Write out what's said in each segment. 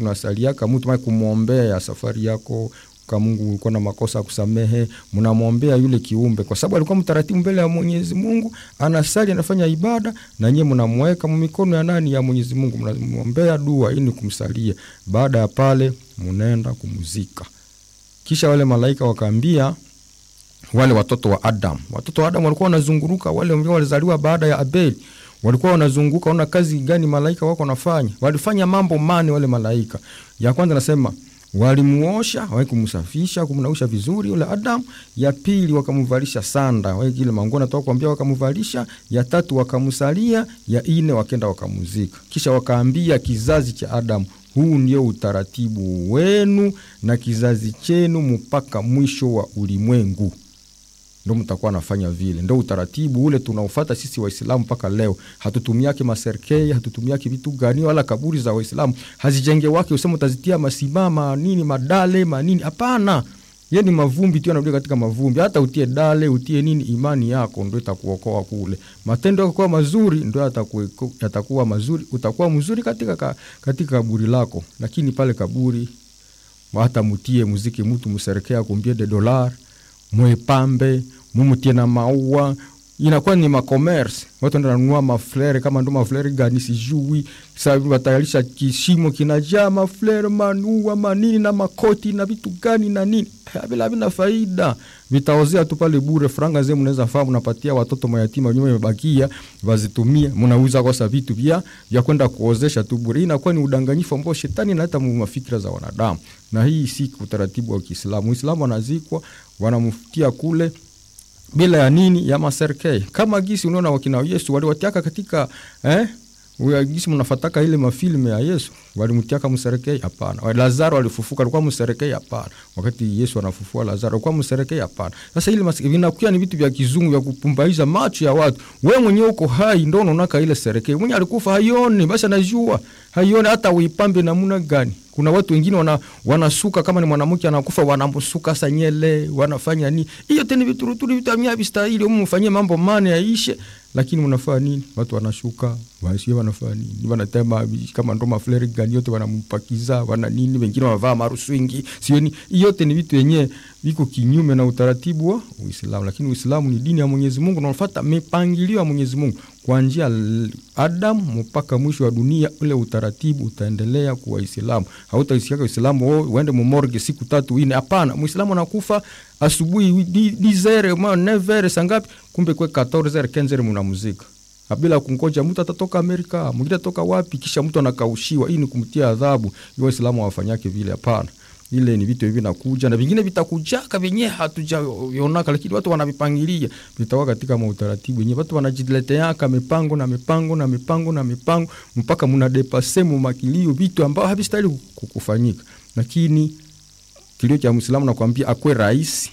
unasaliaka mtu mai kumwombea ya safari yako kwa Mungu ulikuwa na makosa kusamehe, mnamwombea yule kiumbe, kwa sababu alikuwa mtaratibu mbele ya Mwenyezi Mungu, anasali anafanya ibada, na nyie mnamweka mikono ya nani? Ya Mwenyezi Mungu, mnamwombea dua ili kumsalia. Baada ya pale, mnaenda kumzika. Kisha wale malaika wakaambia wale watoto wa Adam, watoto wa Adam walikuwa wanazunguruka, wale ambao walizaliwa baada ya Abeli walikuwa wanazunguka, ona kazi gani malaika wako wanafanya. Walifanya mambo mane wale malaika. Ya kwanza nasema walimuosha wakumsafisha kumnausha vizuri yule Adam. Ya pili wakamvalisha sanda ile manguo natoka kuambia, wakamvalisha. Ya tatu wakamsalia. Ya ine wakenda wakamuzika. Kisha wakaambia kizazi cha Adam, huu ndio utaratibu wenu na kizazi chenu mpaka mwisho wa ulimwengu ndo mtakuwa nafanya vile, ndo utaratibu ule tunaufata sisi Waislamu mpaka leo. Hatutumiake maserkei, hatutumiake vitu gani, wala kaburi za Waislamu hazijenge wake usema utazitia masimama nini madale manini, hapana. Ye ni mavumbi tu, anarudia katika mavumbi. Hata utie dale utie nini, imani yako ndo itakuokoa kule. Matendo yako kuwa mazuri ndo yatakuwa mazuri, utakuwa mzuri katika, katika kaburi lako, lakini pale kaburi hata mutie muziki mtu mserekea kumbie de dolar mwepambe mumutie na maua, inakuwa ni makomerse. Watu ndo nanunua maflere kama ndo maflere gani sijui. Sasa watayarisha kishimo kinajaa maflere manua manini na makoti na vitu gani na nini, bila vina faida, vitaozea tu pale bure. Franga zenu mnaweza faa mnapatia watoto mayatima nyuma imebakia, wazitumie mnauza kosa vitu vya vya kwenda kuozesha tu bure. Hii inakuwa ni udanganyifu ambao shetani analeta mafikira za wanadamu, na hii si utaratibu wa Kiislamu. Muislamu anazikwa wanamfutia kule bila ya nini ya maserkei kama gisi unaona wakina Yesu waliwatiaka katika eh, gisi mnafataka ile mafilme ya Yesu walimtiaka mserekei? Hapana. Lazaro alifufuka alikuwa mserekei? Hapana. Wakati Yesu anafufua Lazaro alikuwa mserekei? Hapana. Sasa ile vinakuwa ni vitu vya kizungu vya kupumbaiza macho ya watu. We mwenyewe uko hai ndo unaonaka ile serekei, mwenye alikufa haioni, basi anajua haioni hata uipambe namna gani. Kuna watu wengine wana, wanasuka kama ni mwanamke anakufa wanamsuka sanyele wanafanya nini, hiyo tena vituruturu vitu amia vistahili mfanyie mambo mane yaishe, lakini mnafanya nini? Watu wanashuka wasio wanafanya nini? Wanatema kama ndo mafleri gani yote wanampakiza wana nini, wengine wanavaa maruswingi sio ni yote ni vitu yenyewe viko kinyume na utaratibu wa Uislamu, lakini Uislamu ni dini ya Mwenyezi Mungu, unafuata mipangilio ya Mwenyezi Mungu kuanzia Adam mpaka mwisho wa dunia. Ule utaratibu utaendelea kuwa Waislamu. Hautaisikia Uislamu uende mumorge siku tatu ine, hapana. Muislamu anakufa asubuhi dizere nevere sangapi, kumbe kwe 14 15 mnamuzika bila kungoja mtu atatoka Amerika, mwingine atatoka wapi, kisha mtu anakaushiwa. Hii ni kumtia adhabu. Hiyo Waislamu hawafanyake vile, hapana. Ile ni vitu hivi nakuja na vingine vitakujaka vyenyewe hatujaonaka, lakini watu wanavipangilia vitakuwa katika mautaratibu wenyewe. Watu wanajileteaka mipango na mipango na mipango na mipango mpaka mnadepase mu makilio vitu ambao havistahili kufanyika. Lakini kilio cha Muislamu nakwambia, akwe rais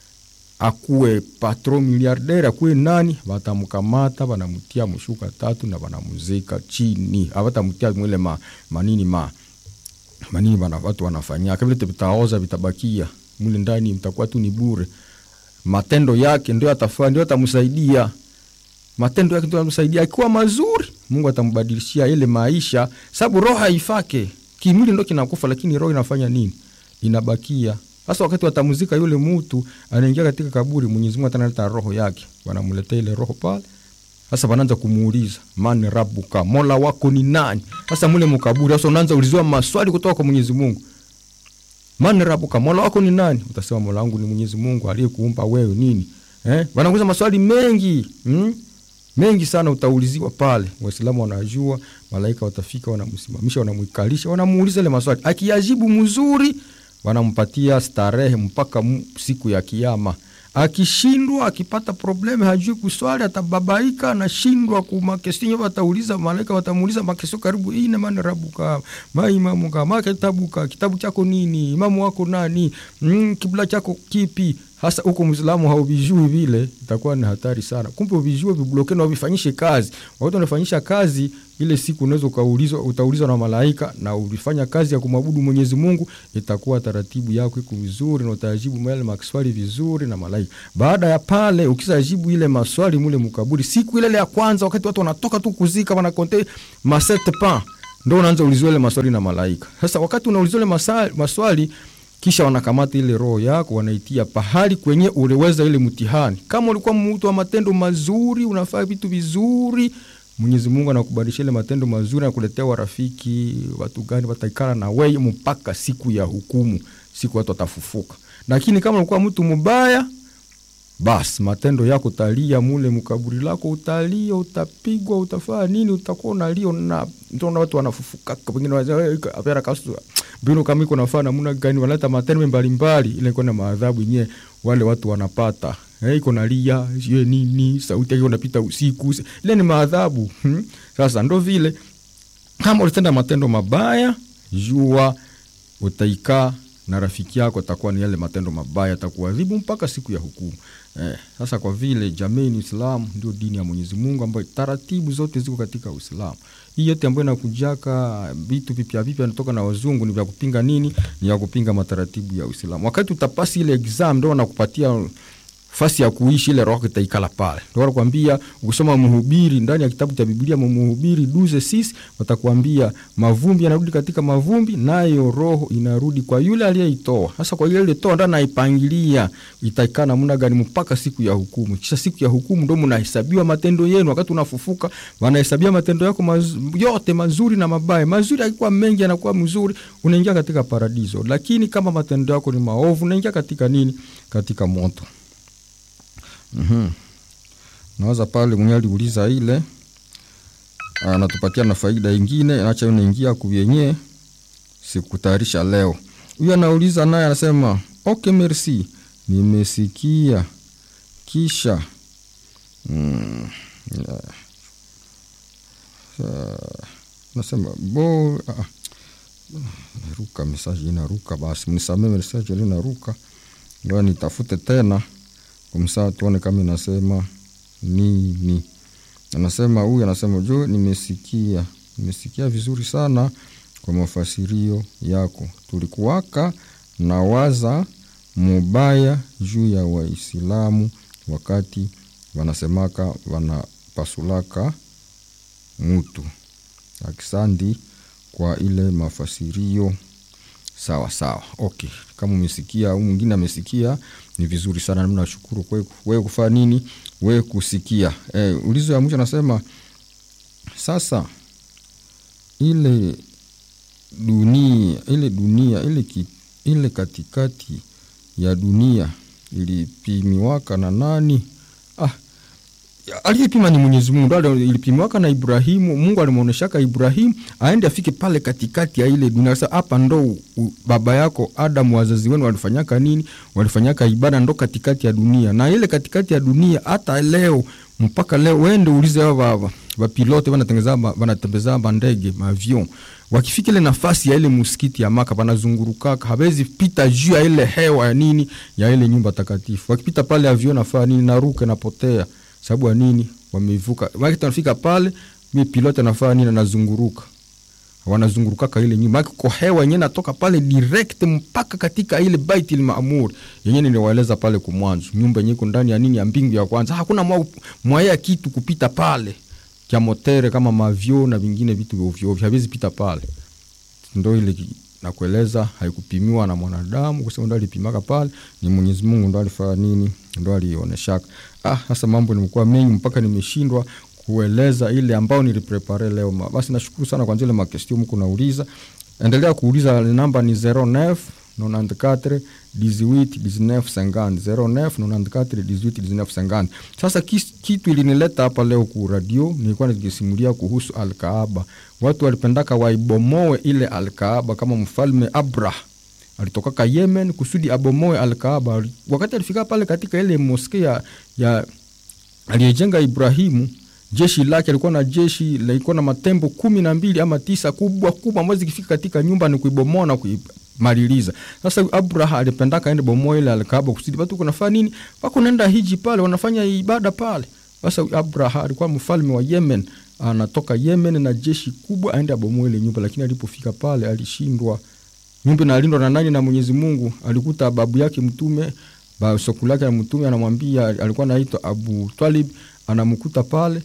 akuwe patron miliardere akuwe nani, watamkamata wanamtia mshuka tatu na wanamuzika chini, awatamtia mwile ma, manini ma manini bana, watu wanafanyia kama vile vitaoza vitabakia mule ndani, mtakuwa tu ni bure. Matendo yake ndio atafanya, ndio atamsaidia. Matendo yake ndio atamsaidia. Akiwa mazuri, Mungu atambadilishia ile maisha, sababu roho haifake. Kimwili ndio kinakufa, lakini roho inafanya nini? Inabakia. Sasa wakati watamuzika yule mtu, anaingia katika kaburi, Mwenyezi Mungu atanaleta roho yake, wanamletea ile roho pale sasa wanaanza kumuuliza man rabuka, mola wako ni nani? Sasa mule mukaburi, sasa unaanza uliziwa maswali kutoka kwa Mwenyezi Mungu. Man rabuka, mola wako ni nani? Utasema mola wangu ni Mwenyezi Mungu aliyekuumba wewe nini. Eh, wanakuuliza maswali mengi hmm? mengi sana utauliziwa pale. Waislamu wanajua, malaika watafika, wanamsimamisha, wanamwikalisha, wanamuuliza ile maswali. Akiyajibu mzuri, wanampatia starehe mpaka siku ya Kiyama. Akishindwa, akipata probleme, hajui kuswali, atababaika, anashindwa kumakesio. Watauliza malaika, watamuuliza makesio karibu ine, man rabuka maimamuka maketabuka, kitabu chako nini, imamu wako nani, mm, kibla chako kipi? Hasa huko Muislamu hauvijui vile, itakuwa ni hatari sana. Kumbe uvijue, vibloke na uvifanyishe kazi. Wakati unafanyisha kazi ile siku, unaweza ukaulizwa, utaulizwa na malaika, na ulifanya kazi ya kumwabudu Mwenyezi Mungu, itakuwa taratibu yako iko vizuri, na utajibu yale maswali vizuri na malaika. Baada ya pale, ukisajibu ile maswali mule mkaburi, siku ile ya kwanza, wakati watu wanatoka tu kuzika, wanakonte maset pa ndo unaanza ulizwa ile maswali na malaika. Sasa wakati unaulizwa ile masa- maswali kisha wanakamata ile roho yako wanaitia pahali kwenye uliweza ile mtihani. Kama ulikuwa mtu wa matendo mazuri, unafanya vitu vizuri, Mwenyezi Mungu anakubadilisha ile matendo mazuri, anakuletea warafiki, watu gani wataikana na wewe mpaka siku ya hukumu, siku watu watafufuka. Lakini kama ulikuwa mtu mbaya, basi matendo yako utalia mule mkaburi lako, utalia, utapigwa, utafanya nini, utakuwa unalia na ndio watu wanafufuka, wengine wanasema apera kasu mbinu kama iko nafaa namna gani, wanaleta matendo mbalimbali, ile iko na maadhabu yenyewe wale watu wanapata Eh, iko nalia sio nini, sauti yake unapita usiku, ile ni maadhabu hmm. Sasa ndo vile kama ulitenda matendo mabaya, jua utaikaa na rafiki yako atakuwa ni yale matendo mabaya, atakuadhibu mpaka siku ya hukumu. Eh, sasa kwa vile jamii ni Uislamu, ndio dini ya Mwenyezi Mungu ambayo taratibu zote ziko katika Uislamu. Hii yote ambayo inakujaka vitu vipya vipya natoka na wazungu ni vya kupinga nini? Ni ya kupinga mataratibu ya Uislamu. Wakati utapasi ile exam ndio wanakupatia fasi ya kuishi ile roho itaikala pale. Ndio wanakuambia ukisoma Mhubiri ndani ya kitabu cha Biblia Mhubiri duze sisi watakwambia mavumbi yanarudi katika mavumbi, nayo roho inarudi kwa yule aliyeitoa. Sasa kwa yule aliyetoa ndio anaipangilia itaikaa namna gani mpaka siku ya hukumu. Kisha siku ya hukumu ndio mnahesabiwa matendo yenu. Wakati unafufuka, wanahesabia matendo yako maz, yote mazuri na mabaya. Mazuri yakikuwa mengi yanakuwa mzuri, unaingia katika paradiso. Lakini kama matendo yako ni maovu, unaingia katika nini? Katika moto. Mm-hmm. Nawaza pale mwenye aliuliza ile anatupatia na faida ingine, acha unaingia kuyenye sikutayarisha leo. Huyu anauliza naye anasema okay, merci, nimesikia kisha mm, yeah. Uh, nasema bo uh, naruka mesaji inaruka, basi mnisamee, mesaji inaruka, ngoja nitafute tena kumsaa tuone kama inasema nini. Anasema huyu anasema jo, nimesikia nimesikia vizuri sana kwa mafasirio yako. Tulikuwaka na waza mubaya juu ya Waislamu wakati wanasemaka wanapasulaka mutu. Akisandi kwa ile mafasirio sawa sawa, okay. Kama umesikia au mwingine amesikia ni vizuri sana, nami nashukuru wewe kufanya nini, wewe kusikia. E, ulizo ya mwisho anasema sasa, ile dunia ile dunia ile, ki, ile katikati ya dunia ilipimiwaka na nani? Ah, aliyepima ni Mwenyezi Mungu, ndo ilipimiwaka na Ibrahimu. Mungu alimwonyeshaka Ibrahimu aende afike pale katikati ya ile dunia. Sasa hapa ndo baba yako Adamu, wazazi wenu walifanyaka nini? Walifanyaka ibada, ndo katikati ya dunia. Na ile katikati ya dunia hata leo mpaka leo, wende ulize hao vapilote vanatengeza vanatembeza mandege maavion, wakifika ile nafasi ya ile muskiti ya Maka vanazungurukaka, hawezi pita juu ya ile hewa ya nini ya ile nyumba takatifu. Wakipita pale avion nafaa nini, naruka napotea sababu ya nini? Wamevuka wakati wanafika pale, mi piloti anafanya nini? Anazunguruka, wanazungurukaka ile nyumba kwa hewa yenyewe natoka pale direct mpaka katika ile Baitul Maamur yenyewe niliwaeleza pale kwa mwanzo, nyumba yenyewe ndani ya nini ya mbingu ya kwanza, hakuna mwaya kitu kupita pale kya motere kama mavyo na vingine vitu ovyo ovyo haviwezi pita pale. Ndo ile nakueleza, haikupimiwa na mwanadamu kusema ndo alipimaka pale, ni Mwenyezi Mungu ndo alifanya nini, ndo alioneshaka. Ah, sasa mambo nimekuwa mengi mpaka nimeshindwa kueleza ile ambao niliprepare leo. Basi nashukuru sana kwa zile makestio mko nauliza, endelea kuuliza. Namba ni 09 94 18 19 50 09 94 18 19 50. Sasa kitu ilinileta hapa leo ku radio, nilikuwa nikisimulia kuhusu Alkaaba. Watu walipendaka waibomoe ile Alkaaba kama mfalme Abrah alitokaka Yemen kusudi abomoe Alkaaba. Wakati alifika pale katika ile moske ya, ya aliyejenga Ibrahimu, jeshi lake alikuwa na jeshi lilikuwa na matembo kumi na mbili ama tisa kubwa kubwa, ambazo zikifika katika nyumba ni kuibomoa na kuimaliliza. Sasa Abraha alipendaka aende bomoa ile Alkaaba kusudi watu kunafanya nini, wako naenda hiji pale, wanafanya ibada pale. Sasa Abraha alikuwa mfalme wa Yemen, anatoka Yemen na jeshi kubwa aende abomoe ile nyumba, lakini alipofika pale alishindwa nyumba inalindwa na nani? Na Mwenyezi Mungu. Alikuta babu yake mtume ba sokulu yake na mtume anamwambia, alikuwa anaitwa Abu Talib, anamkuta pale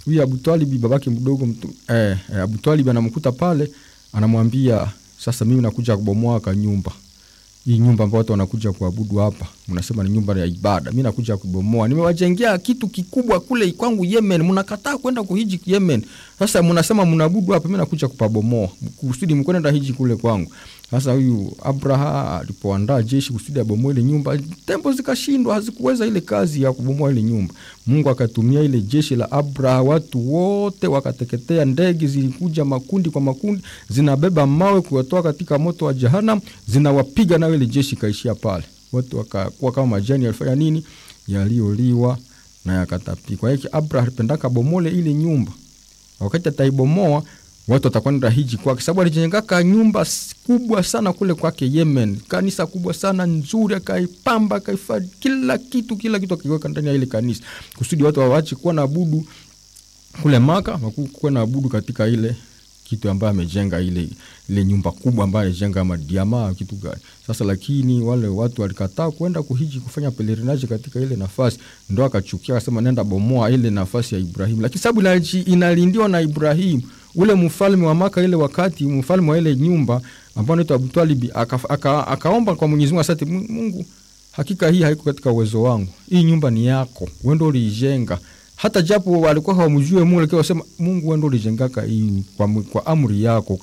huyu Abutwalibi babake mdogo mtu, eh, eh, Abutwalibi anamkuta pale, anamwambia sasa, mimi nakuja kubomoa ka nyumba hii nyumba ambayo watu wanakuja kuabudu hapa, mnasema ni nyumba ya ibada, mi nakuja kubomoa. Nimewajengea kitu kikubwa kule kwangu Yemen, mnakataa kwenda kuhiji Yemen. Sasa mnasema mnaabudu hapa, mi nakuja kupabomoa kusudi mkwenda hiji kule kwangu. Sasa huyu Abraha alipoandaa jeshi kusudi abomoe ile nyumba, tembo zikashindwa, hazikuweza ile kazi ya kubomoa ile nyumba. Mungu akatumia ile jeshi la Abraha, watu wote wakateketea, ndege zilikuja makundi kwa makundi, zinabeba mawe kuwatoa katika moto wa Jahannam, zinawapiga nayo ile jeshi ikaishia pale. Watu wakakuwa kama majani yalifanya nini, yaliyoliwa na yakatapikwa. Hiki Abraha alipendaka bomole ile nyumba, wakati ataibomoa watu watakwenda hiji kwake, sababu alijengaka nyumba kubwa sana kule kwake Yemen, kanisa kubwa sana nzuri, akaipamba akaifadhi kila kitu, kila kitu akiweka ndani ya ile kanisa, kusudi watu wawache kuwa naabudu kule Maka, wakuwa naabudu katika ile kitu ambayo amejenga ile ile nyumba kubwa ambayo amejenga madiama kitu gani sasa. Lakini wale watu walikataa kwenda kuhiji kufanya pelerinaje katika ile nafasi, ndo akachukia akasema, nenda bomoa ile nafasi ya Ibrahimu, lakini sababu inalindiwa na Ibrahimu ule mfalme wa Maka ile wakati mfalme wa ile nyumba ambao anaitwa Abutwalibi akaomba aka, aka kwa Mwenyezi Mungu asante Mungu, hakika hii haiko katika uwezo wangu, hii nyumba ni yako, wewe ndio uliijenga. Hata japo walikuwa hawamjue Mungu, lakini wasema Mungu, wewe ndio ulijengaka hii kwa, kwa amri yako,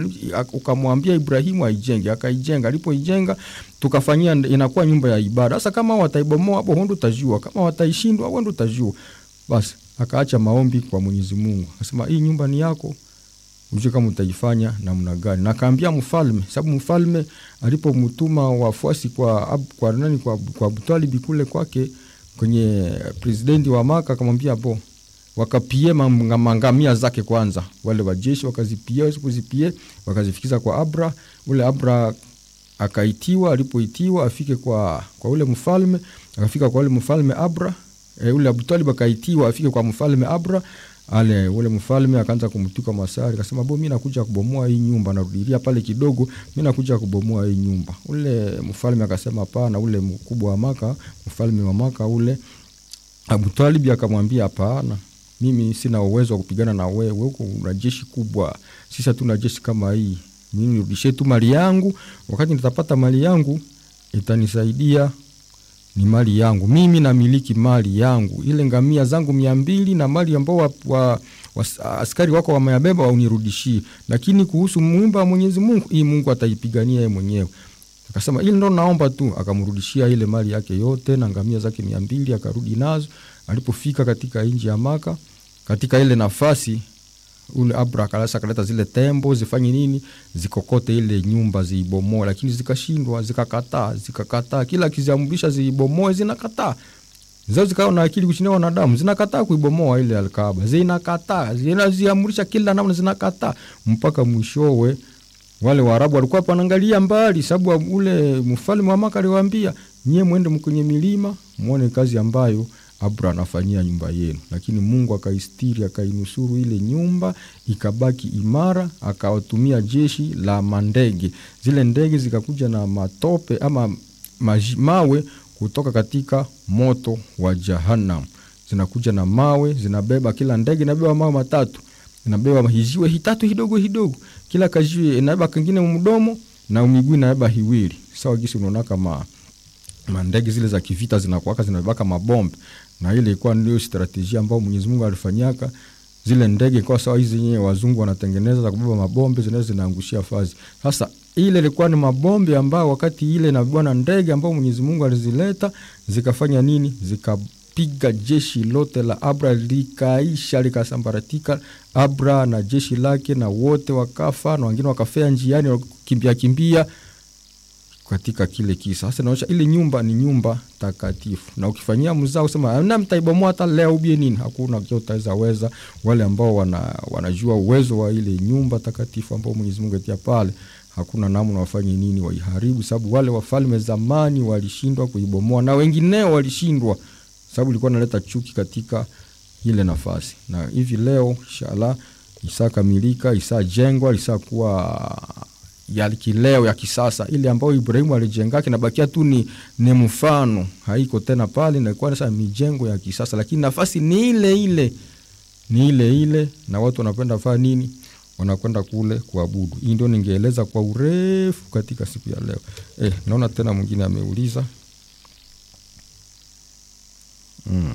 ukamwambia Ibrahimu aijenge, akaijenga. Alipoijenga tukafanyia inakuwa nyumba ya ibada. Sasa kama wataibomoa hapo, wewe ndio utajua, kama wataishindwa, wewe ndio utajua. Basi akaacha maombi kwa Mwenyezi Mungu, akasema hii nyumba ni yako, ujue kama utaifanya namna gani. Na akaambia mfalme, sababu mfalme alipomtuma wafuasi kwa kwa nani, kwa, kwa Abutalibi kule kwake kwenye presidenti wa Maka, akamwambia bo wakapie mangamia zake kwanza, wale wajeshi wakazipie, wasipozipie wakazifikiza kwa Abra. Ule Abra akaitiwa, alipoitiwa afike kwa, kwa ule mfalme, akafika kwa ule mfalme Abra E, ule Abutalib akaitiwa afike kwa mfalme Abra ale ule mfalme akaanza kumtuka masari, akasema bo, mimi nakuja kubomoa hii nyumba, narudilia pale kidogo, mimi nakuja kubomoa hii nyumba. Ule mfalme akasema hapana. Ule mkubwa wa Maka, mfalme wa Maka ule Abutalib akamwambia hapana, mimi sina uwezo wa kupigana na wewe, wewe una jeshi kubwa, sisi hatuna jeshi kama hii. Mimi nirudishie tu mali yangu, wakati nitapata mali yangu itanisaidia ni mali yangu mimi, namiliki mali yangu, ile ngamia zangu mia mbili na mali ambao wa, wa, wa, askari wako wameyabeba waunirudishie, lakini kuhusu mwimba wa Mwenyezi Mungu, hii Mungu ataipigania yeye mwenyewe. Akasema ile ndo naomba tu, akamrudishia ile mali yake yote na ngamia zake mia mbili akarudi nazo. Alipofika katika nchi ya Maka, katika ile nafasi ule Abra akalasa akaleta zile tembo zifanye nini, zikokote ile nyumba ziibomoe, lakini zikashindwa, zikakataa, zikakataa. Kila akiziamrisha ziibomoe zinakataa, zao zikawa na akili kushinda wanadamu, zinakataa kuibomoa ile Alkaaba, zinakataa, zinaziamrisha kila namna, zinakataa mpaka mwishowe wale Waarabu walikuwa panaangalia mbali, sababu ule mfalme wa Maka aliwaambia nyie mwende kwenye milima muone kazi ambayo Abra anafanyia nyumba yenu, lakini Mungu akaistiri akainusuru ile nyumba ikabaki imara, akawatumia jeshi la mandege. Zile ndege zikakuja na matope ama maji, mawe kutoka katika moto wa Jahannam, zinakuja na mawe, zinabeba kila ndege inabeba mawe matatu, inabeba hijiwe hitatu hidogo hidogo, kila kajiwe inabeba kingine mdomo na miguu inabeba hiwili, sawa gisi unaona kama mandege zile za kivita zinakuwaka zinabebaka mabombe na ile ilikuwa ndio strategia ambayo Mwenyezi Mungu alifanyaka zile ndege kwa sawa hizi zenyewe wazungu wanatengeneza za kubeba mabombe zinaweza zinaangushia fazi. Sasa ile ilikuwa ni mabombe ambayo wakati ile na bwana ndege ambao Mwenyezi Mungu alizileta zikafanya nini? Zikapiga jeshi lote la Abra likaisha likasambaratika, Abra na jeshi lake na wote wakafa, na wengine wakafea njiani wakimbia kimbia katika kile kisa. Sasa naonyesha ile nyumba ni nyumba takatifu, na ukifanyia mzao usema na mtaibomoa hata leo ubie nini, hakuna kile utaweza weza. Wale ambao wana, wanajua uwezo wa ile nyumba takatifu ambao Mwenyezi Mungu atia pale, hakuna namna wafanye nini waiharibu, sababu wale wafalme zamani walishindwa kuibomoa na wengineo walishindwa, sababu ilikuwa naleta chuki katika ile nafasi. Na hivi leo inshallah isakamilika, isajengwa, isakuwa ya kileo ya kisasa ile ambayo Ibrahimu alijenga kinabakia tu ni, ni mfano, haiko tena pale, inakuwa sasa mijengo ya kisasa, lakini nafasi ni ile ile ni ile ile na watu wanapenda faa nini wanakwenda kule kuabudu hii ndio ningeeleza kwa urefu katika siku ya leo eh, naona tena mwingine ameuliza mm.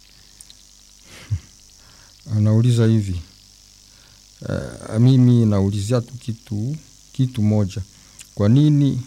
anauliza hivi uh, mimi naulizia tu kitu kitu moja kwa nini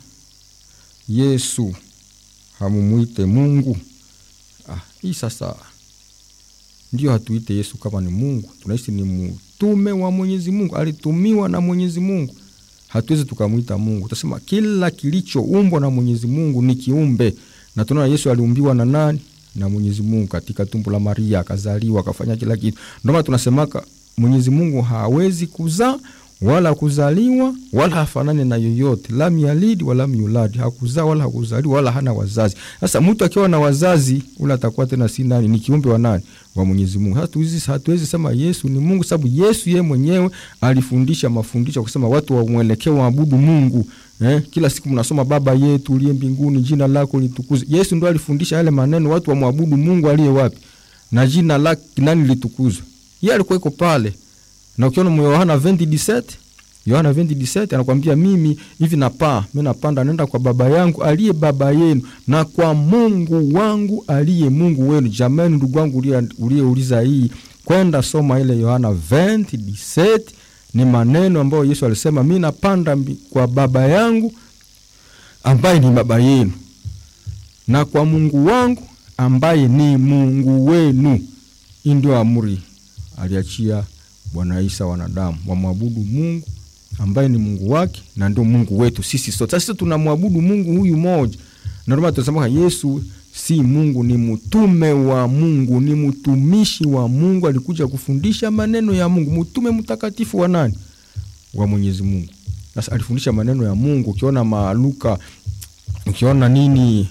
yesu hamumwite mungu ah, hii sasa ndio hatuite yesu kama ni mungu tunaishi ni mtume wa mwenyezi mungu alitumiwa na mwenyezi mungu hatuwezi tukamwita mungu tutasema kila kilichoumbwa na mwenyezi mungu ni kiumbe na tunaona yesu aliumbiwa na nani na mwenyezi mungu katika tumbo la maria akazaliwa akafanya kila kitu ndomaana tunasemaka mwenyezi mungu hawezi kuzaa wala kuzaliwa wala hafanane na yoyote lam yalidi wala yuladi hakuzaa wala hakuzaliwa wala hana wazazi sasa mtu akiwa na wazazi ule atakuwa tena si nani ni kiumbe wa nani wa mwenyezi mungu hatuwezi hatuwezi sema yesu ni mungu sababu yesu yeye mwenyewe alifundisha mafundisho kusema watu wamwelekee waabudu mungu eh, kila siku mnasoma baba yetu uliye mbinguni jina lako litukuze yesu ndo alifundisha yale maneno watu wamwabudu mungu aliye wapi na jina lake nani litukuzwe yeye alikuwa iko pale na ukiona Yohana 20:17 Yohana 20:17 anakwambia mimi hivi napaa mimi napanda naenda kwa baba yangu aliye baba yenu na kwa Mungu wangu aliye Mungu wenu. Jamani, ndugu wangu uliyeuliza hii, kwenda soma ile Yohana 20:17 ni maneno ambayo Yesu alisema mimi napanda kwa baba yangu ambaye ni baba yenu na kwa Mungu wangu ambaye ni Mungu wenu. Hii ndio amri aliachia Bwana Isa wanadamu wamwabudu Mungu ambaye ni Mungu wake na ndio Mungu wetu sisi sote. Sasa tunamwabudu Mungu huyu moja, na ndio tunasema Yesu si Mungu, ni mtume wa Mungu, ni mtumishi wa Mungu, alikuja kufundisha maneno ya Mungu, mtume mtakatifu wa nani? Wa Mwenyezi Mungu. Sasa alifundisha maneno ya Mungu. Ukiona Maluka, ukiona nini,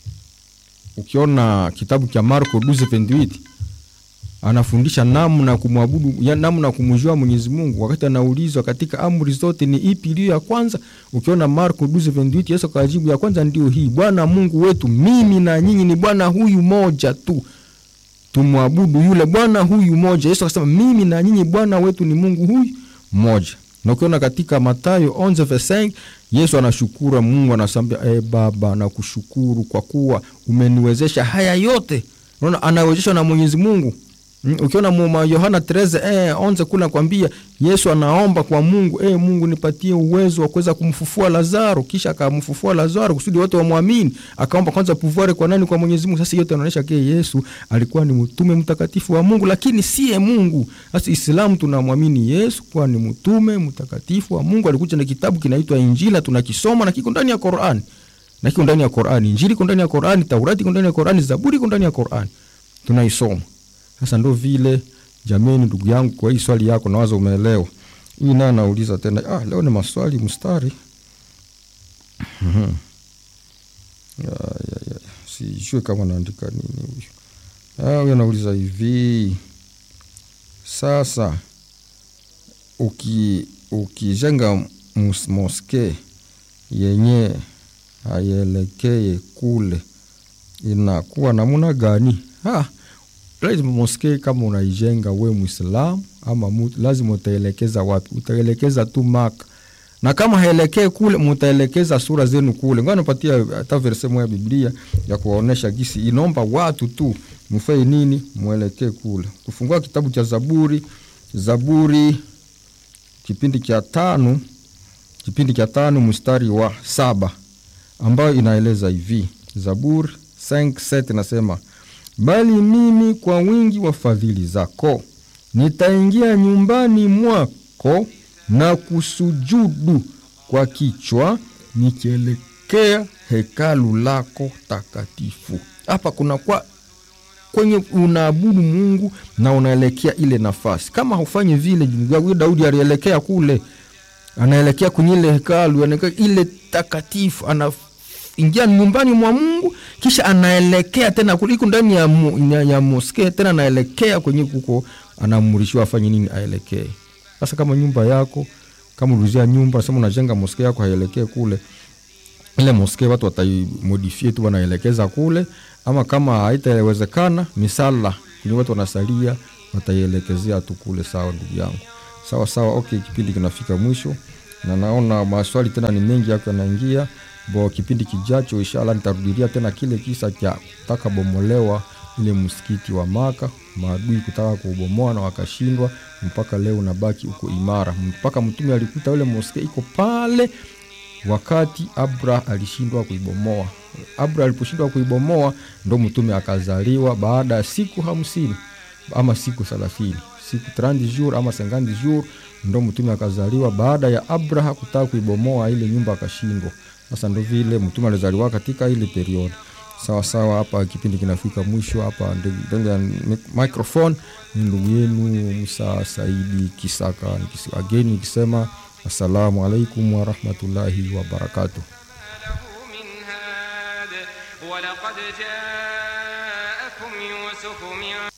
ukiona kitabu cha Marko 12:28 anafundisha namna kumwabudu namna kumjua Mwenyezi Mungu. Wakati anaulizwa katika amri zote ni ipi iliyo ya kwanza, ukiona Marko 12:28 Yesu akajibu ya kwanza ndio hii, Bwana Mungu wetu, mimi na nyinyi ni Bwana huyu moja tu, tumwabudu yule Bwana huyu moja. Yesu akasema mimi na nyinyi Bwana wetu ni Mungu huyu moja. Na ukiona katika Mathayo 11:5 Yesu anashukuru Mungu, anasambia e Baba, nakushukuru kwa kuwa umeniwezesha haya yote. Unaona, anawezeshwa na Mwenyezi Mungu. Mm, ukiona mwa Yohana 13 eh, onze kule nakwambia Yesu anaomba kwa Mungu, eh, Mungu nipatie uwezo wa kuweza kumfufua Lazaro, kisha akamfufua Lazaro kusudi wote wamwamini. Akaomba kwanza pouvoir kwa nani? Kwa Mwenyezi Mungu. Sasa yote inaonyesha ke Yesu alikuwa ni mtume mtakatifu wa Mungu, lakini siye Mungu. Sasa Islamu tunamwamini Yesu kuwa ni mtume mtakatifu wa Mungu, alikuja na kitabu kinaitwa Injili, tunakisoma na kiko ndani ya Qur'an. Na kiko ndani ya Qur'an. Injili iko ndani ya Qur'an, Taurati iko ndani ya Qur'an, Zaburi iko ndani ya Qur'an. Tunaisoma. Sasa ndo vile jameni, ndugu yangu, kwa hii swali yako nawaza umeelewa. Hii naye anauliza tena, ah, leo ni maswali mstari sijue kama naandika nini huyu. Ah, huyu anauliza hivi sasa, uki ukijenga moske yenye haielekee kule inakuwa namna gani? ah, lazima moske kama unaijenga we Mwislamu ama mutu, lazima utaelekeza wapi? Utaelekeza tu Maka, na kama haelekee kule, mutaelekeza sura zenu kule. Ngoja nipatia hata verse moja ya Biblia ya kuwaonesha gisi inaomba watu tu mfanye nini, mwelekee kule. Kufungua kitabu cha Zaburi, Zaburi kipindi cha tano, kipindi cha tano mstari wa saba ambayo inaeleza hivi, Zaburi 5:7 nasema bali mimi kwa wingi wa fadhili zako nitaingia nyumbani mwako na kusujudu kwa kichwa nikielekea hekalu lako takatifu. Hapa kuna kwa kwenye unaabudu Mungu na unaelekea ile nafasi. Kama hufanyi vile, Daudi alielekea kule, anaelekea kwenye ile hekalu, anaelekea ile takatifu, ana ingia nyumbani mwa Mungu kisha anaelekea tena kuliko ndani ya, ya, ya moske tena anaelekea kwenye kuko anaamrishiwa afanye nini, aelekee. Sasa kama nyumba yako kama ulizia nyumba sema unajenga moske yako haielekee kule, ile moske watu wataimodifie tu wanaelekeza kule, ama kama haitawezekana misala kwenye watu wanasalia wataielekezea tu kule. Sawa ndugu yangu, sawa sawa. Okay, kipindi kinafika mwisho na naona maswali tena ni mengi yako yanaingia bo. Kipindi kijacho inshallah nitarudilia tena kile kisa cha kutaka bomolewa ile msikiti wa Maka, maadui kutaka kuubomoa na wakashindwa, mpaka leo unabaki uko imara, mpaka mtume alikuta ule moske iko pale wakati Abra alishindwa kuibomoa. Abra aliposhindwa kuibomoa ndo mtume akazaliwa baada ya siku hamsini ama siku thelathini siku 30 jour ama 50 jour ndo mtume akazaliwa baada ya Abraha kutaka kuibomoa ile nyumba akashindwa. Sasa ndo vile mtume alizaliwa katika ile periodi. Sawa sawa, hapa kipindi kinafika mwisho. Hapa ndani ya microphone ni ndugu yenu Musa Saidi Kisaka ageni nikisema assalamu alaikum warahmatullahi wabarakatuh. ولقد جاءكم يوسف من